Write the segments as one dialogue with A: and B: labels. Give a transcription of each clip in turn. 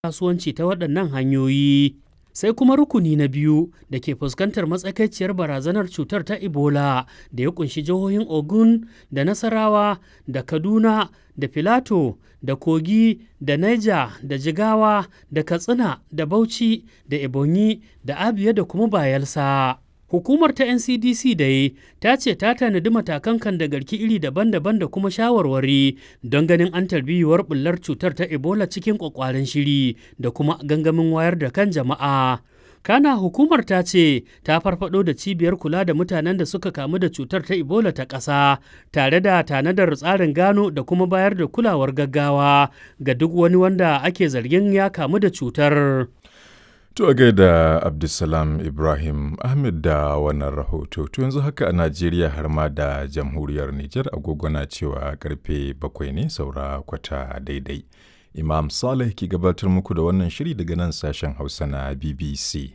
A: kasuwanci ta waɗannan hanyoyi. Sai kuma rukuni na biyu da ke fuskantar matsakaiciyar barazanar cutar ta Ebola da ya kunshi jihohin Ogun da Nasarawa da Kaduna da Filato da Kogi da Niger da Jigawa da Katsina da Bauchi da Ebonyi da Abia da kuma Bayelsa. Hukumar ta NCDC dai ta ce ta tanadi matakan kan da garki iri daban-daban da kuma shawarwari don ganin an tarbiyuwar bullar cutar ta Ebola cikin kwakwaren shiri da kuma gangamin wayar da kan jama'a. Kana hukumar ta ce ta farfado da cibiyar kula da mutanen da suka kamu da cutar ta Ebola ta ƙasa tare da tanadar tsarin gano da kuma bayar da kulawar gaggawa ga duk wani wanda ake zargin ya kamu da cutar.
B: To a gaida Abdulsalam Ibrahim Ahmed da wannan rahoto. To yanzu haka a Najeriya har ma da jamhuriyar Nijar agogo na cewa karfe bakwai ne saura kwata daidai. Imam Saleh ke gabatar muku da wannan shiri daga nan sashen Hausa na BBC.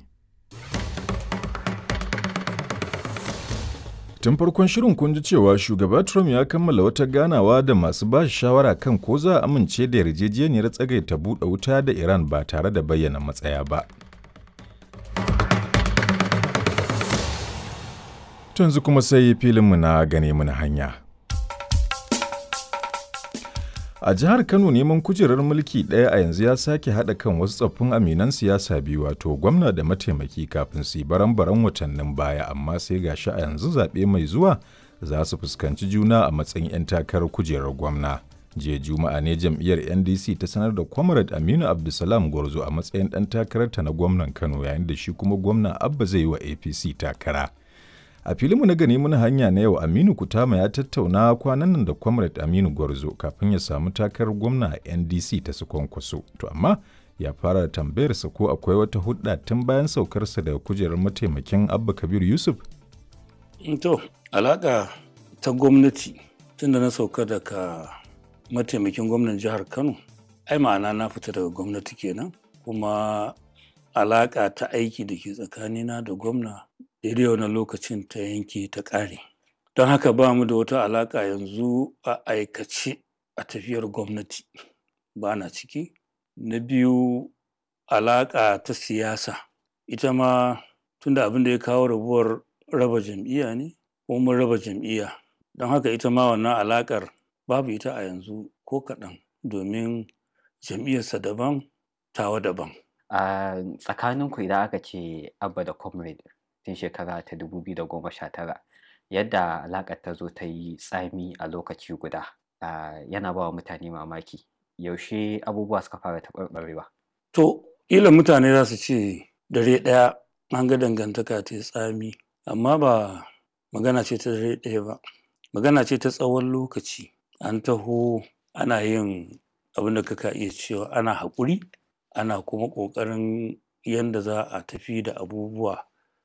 B: Tun farkon shirin kun ji cewa shugaba Trump ya kammala wata ganawa da masu ba shawara kan ko za a amince da yarjejeniyar tsagaita buɗe wuta da Iran ba tare da bayyana matsaya ba. yanzu kuma sai filinmu na gane mana hanya. A jihar Kano neman kujerar mulki ɗaya a yanzu ya sake haɗa kan wasu tsoffin aminan siyasa biyu wato gwamna da mataimaki kafin su yi baran-baran watannin baya amma sai gashi a yanzu zaɓe mai zuwa za su fuskanci juna a matsayin 'yan takarar kujerar gwamna. Jiya Juma'a ne jam'iyyar NDC ta sanar da Comrade Aminu Abdulsalam Gwarzo a matsayin ɗan takararta na gwamnan Kano yayin da shi kuma gwamna Abba zai yi wa APC takara. A filinmu na gani muna hanya na yau Aminu Kutama ya tattauna kwanan nan da Comrade Aminu Gwarzo kafin ya samu takarar gwamna a NDC ta su kwankwaso. To amma ya fara da tambayarsa ko akwai wata hudda tun bayan saukarsa daga kujerar mataimakin Abba Kabir Yusuf?
C: To, alaƙa ta gwamnati tun da na sauka daga mataimakin gwamnan jihar Kano, ai ma'ana na fita daga gwamnati kenan kuma alaƙa ta aiki da ke tsakanina da gwamna daidai wani lokacin ta yanke ta ƙare don haka ba mu da wata alaƙa yanzu a aikace a tafiyar gwamnati ba na ciki na biyu alaƙa ta siyasa ita ma tunda abin da ya kawo rabuwar raba jam'iyya ne ko mun raba jam'iyya don haka ita ma wannan alaƙar babu ita a yanzu ko kaɗan domin jam'iyyarsa daban tawa daban
D: a tsakaninku idan aka ce abba da comrade tun shekara ta 2019 yadda alaƙar ta zo ta yi tsami a lokaci guda yana ba wa mutane mamaki yaushe abubuwa suka fara taɓarɓarewa
C: to ila mutane za su ce dare ɗaya an ga dangantaka ta tsami amma ba magana ce ta dare ɗaya ba magana ce ta tsawon lokaci an taho ana yin abin da kaka iya cewa ana haƙuri ana kuma ƙoƙarin yadda za a tafi da abubuwa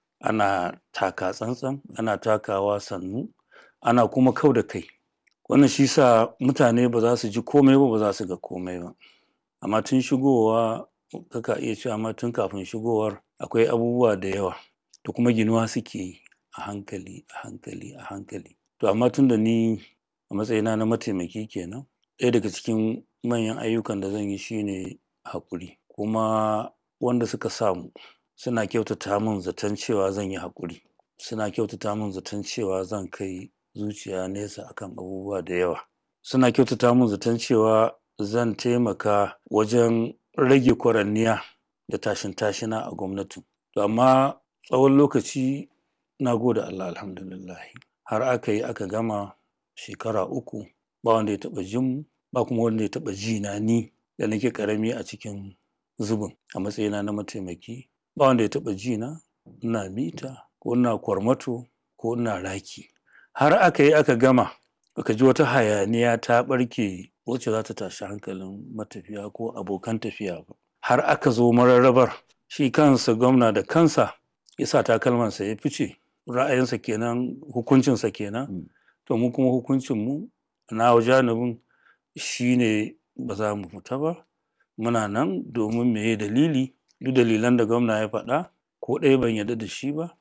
C: ana taka tsantsan ana takawa sannu ana kuma kau da kai wannan shi sa mutane ba za su ji komai ba ba za su ga komai ba amma tun shigowa kaka iya cewa amma tun kafin shigowar akwai abubuwa da yawa da kuma ginuwa suke yi a hankali a hankali a hankali to amma tun da ni a matsayina na mataimaki kenan ɗaya daga cikin manyan ayyukan da zan yi shine haƙuri kuma wanda suka samu suna kyautata min zaton cewa zan yi haƙuri suna kyautata min zaton cewa zan kai zuciya nesa akan abubuwa da yawa suna kyautata min zaton cewa zan taimaka wajen rage kwaranniya da tashin tashina a gwamnatin to amma tsawon lokaci na gode Allah alhamdulillah har aka yi aka gama shekara uku ba wanda ya taɓa jin mu ba kuma wanda ya taɓa ji na ni da nake ƙarami a cikin zubin a matsayina na mataimaki ba wanda ya taɓa ji na ina mita ko ina kwarmato ko ina raki har aka yi aka gama aka ji wata hayaniya ta ɓarke wacce za ta tashi hankalin matafiya ko abokan tafiya ba har aka zo mararrabar shi kansa gwamna da kansa ya sa takalmansa ya fice ra'ayinsa kenan hukuncinsa kenan to mu kuma hukuncinmu na janibin shi ne ba za mu fita ba muna nan domin meye dalili duk dalilan da gwamna ya faɗa ko ɗaya ban yarda da shi ba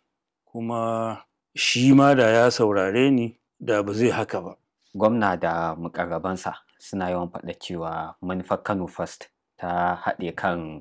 C: kuma shi ma da ya saurare ni da ba zai haka ba
D: gwamna da mukarrabansa suna yawan faɗa cewa manufar kano first ta haɗe kan